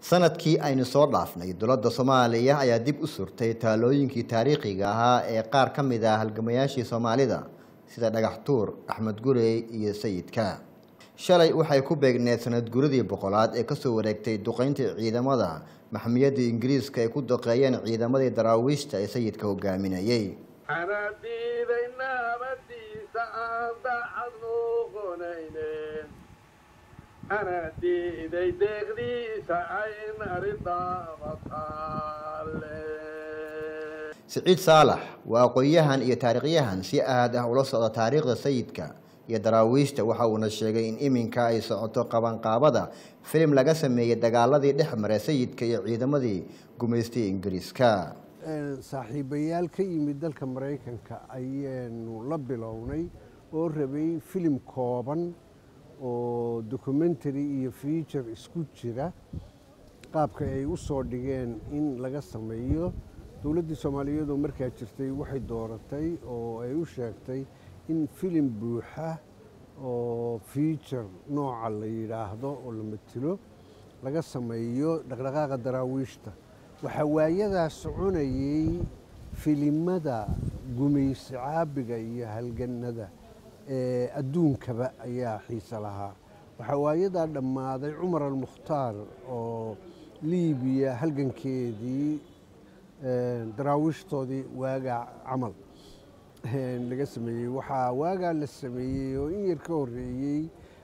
sanadkii aynu soo dhaafnay dowladda soomaaliya ayaa dib u surtay taalooyinkii taariikhiga ahaa ee qaar ka mid ah halgamayaashii soomaalida sida dhagax tuur axmed gurey iyo sayidka shalay waxay ku beegneed sanad guradii boqolaad ee kasoo wareegtay duqeyntii ciidamada maxmiyadda ingiriiska ay ku duqeeyeen ciidamadii daraawiishta ee sayidka hogaaminayey anaa diiday naabadiisa aan daacad noqonaynen anaa diiday deeqdiisa ayn aridaabataalle siciid saalax waa aqoon-yahan iyo taariikhyahan si aad ah ula socda taariikhda sayidka iyo daraawiishta waxa uuna sheegay in iminka ay socoto qabanqaabada filim laga sameeyey dagaaladii dhex maray sayidka iyo ciidamadii gumaystay ingiriiska saaxiibayaal ka yimid dalka maraykanka ayaanu la bilownay oo rabay filim kooban oo documentary iyo feature isku jira qaabka ay u soo dhigeen in laga sameeyo dowladdii soomaaliyeedoo markaa jirtay waxay dooratay oo ay u sheegtay in filim buuxa oo feature nooca la yidhaahdo oo la matilo laga sameeyo dhaqdhaqaaqa daraawiishta waxaa waayadaas soconayay filimada gumaysi caabiga iyo halganada ee adduunkaba ayaa xiise lahaa waxaa waayadaa dhammaaday cumar almukhtaar oo liibiya halgankeedii daraawiishtoodii waagaa camal laga sameeyey waxaa waagaa la sameeyey oo in yar ka horeeyey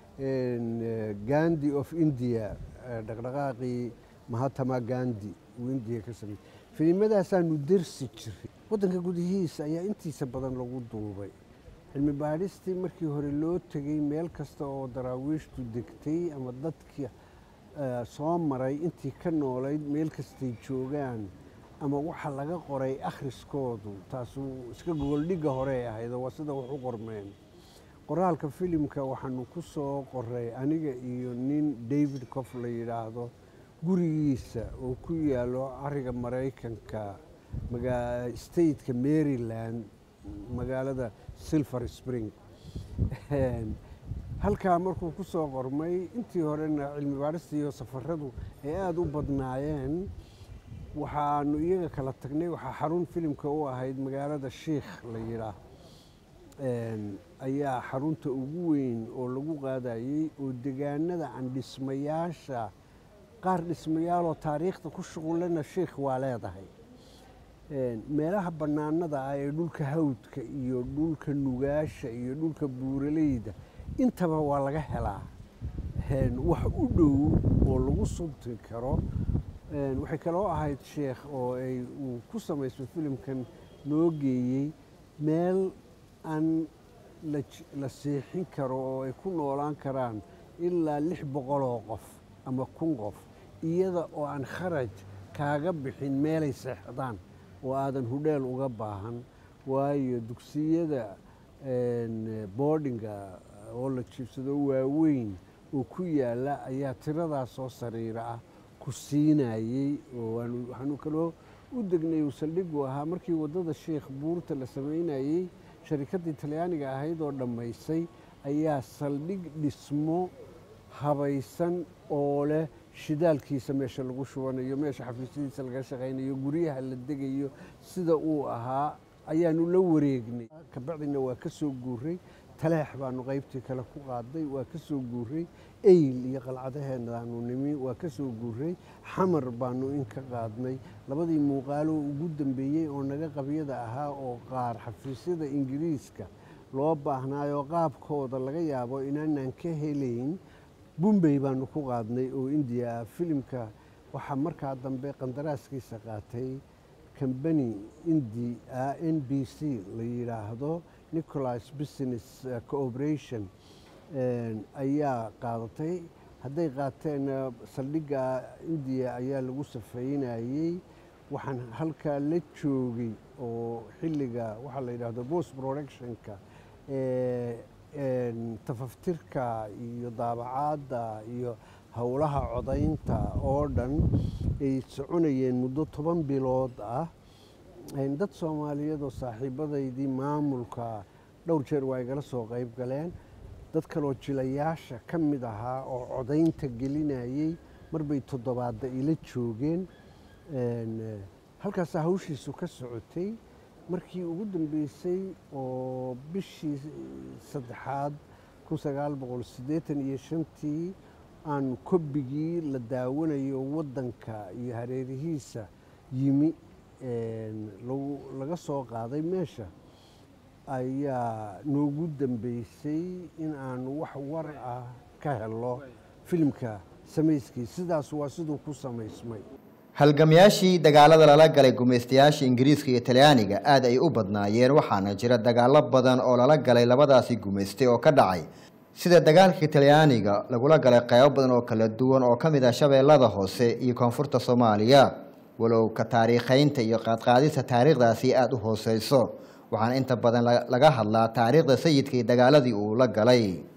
gandi of india dhaqdhaqaaqii mahatama gandi uu indiya ka sameeyey filimmadaasaanu dersi jiray waddanka gudihiisa ayaa intiisa badan lagu duubay cilmi baadhistii markii hore loo tegey meel kasta oo daraawiishtu degtay ama dadkii soo maray intii ka noolayd meel kastay joogaan ama waxa laga qoray akhriskoodu taasu iska gogoldhigga horey ahayd waa sida wax u qormeen qoraalka filimka waxaanu ku soo qoray aniga iyo nin david cof la yidhaahdo gurigiisa oo ku yaalo cariga maraykanka stateka maryland magaalada silver spring halkaa markuu ku soo qormay intii horena cilmi baadhista iyo safaradu ay aada u badnaayeen waxaanu iyaga kala tagnay waxaa xarun filimka u ahayd magaalada shiikh la yidhaah ayaa xarunta ugu weyn oo lagu qaadayey oo degaanada aan dhismayaasha qaar dhismayaaloo taariikhda ku shuqulana shiikh waa leedahay meelaha bannaanada ah ee dhulka hawdka iyo dhulka nugaasha iyo dhulka buuraleyda intaba waa laga helaa wax u dhow oo lagu subti karo waxay kaloo ahayd sheekh oo ay uu ku samaysay filimkan noo geeyey meel aan la seexin karo oo ay ku noolaan karaan ilaa lix boqoloo qof ama kun qof iyada oo aan kharaj kaaga bixin meelay seexdaan oo aadan hudheel uga baahan waayo dugsiyada boardinga oo la jiibsado waaweyn oo ku yaala ayaa tiradaas soo sariira ah ku siinayey oo waxaanu kaloo u degnay uu saldhigu ahaa markii waddada sheikh buurta la samaynayey sharikaddii talyaaniga ahayd oo dhammaysay ayaa saldhig dhismo habaysan oo leh shidaalkiisa meesha lagu shubanayo meesha xafiisyadiisa laga shaqaynayo guryaha la degayo sida uu ahaa ayaanu la wareegnay kabacdina waa ka soo guuray taleex baanu qaybtii kale ku qaaday waa ka soo guuray eyl iyo qalcadaheenaanu nimi waa ka soo guuray xamar baanu in ka qaadnay labadii muuqaalo ugu dambeeyey oo naga qabyada ahaa oo qaar xafiisyada ingiriiska loo baahnaayoo qaabkooda laga yaabo inaanaan ka helayn bumbey baanu ku qaadnay oo indiya ah filimka waxaa markaa dambe qandaraaskiisa qaatay combany indi n b c la yidhaahdo nicholas business cooperation ayaa qaadatay hadday qaateenna saldhigga indiya ayaa lagu safeynayey waxaan halkaa la joogay oo xilliga waxaa la yidhaahdo post productionka tafaftirka iyo daabacaadda iyo howlaha codaynta oo dhan ay soconayeen muddo toban bilood ah dad soomaaliyeed oo saaxiibadaydii maamulka dhowr jeer waa igala soo qayb galeen dad kaloo jilayaasha ka mid ahaa oo codaynta gelinayey mar bay toddobaadda ila joogeen halkaasaa hawshiisu ka socotay markii ugu dambeysay oo bishii saddexaad kun sagaal boqol siddeetan iyo shantii aan kobigii la daawanayo waddanka iyo hareerihiisa yimi laga soo qaaday meesha ayaa noogu dambeysay in aan wax war ah ka helo filimka samayskii sidaas waa siduu ku samaysmay halgamayaashii dagaalada lala galay gumaystayaasha ingiriiska iyo talyaaniga aad ay u badnaayeen waxaana jira dagaalo badan oo lala galay labadaasi gumaystay oo ka dhacay sida dagaalkii talyaaniga lagula galay qaybo badan oo kala duwan oo ka mid ah shabeellada hoose iyo koonfurta soomaaliya walow ka taariikhaynta iyo qaadqaadista taariikhdaasi aada u hooseyso waxaana inta badan laga hadlaa taariikhda sayidka iyo dagaaladii uu la galay